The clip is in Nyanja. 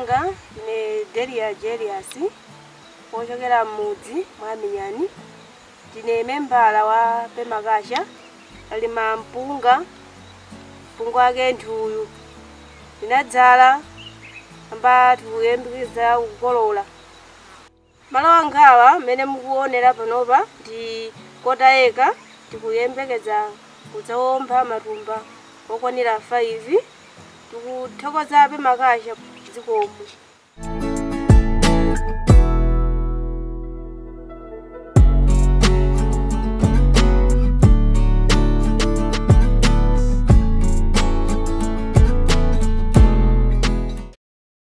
langa ndine delia jelias wochokera m'mudzi mwa minyani ndine membala wa pemakasha alima mpunga mpunga wake ndi uyu ndinadzala amba tikuyembekeza kukolola malo angawa mmene mukuonera panopa ndi kota eka tikuyembekeza kudzawomba matumba okwanira 5 tikuthokoza pemakasha dzikomo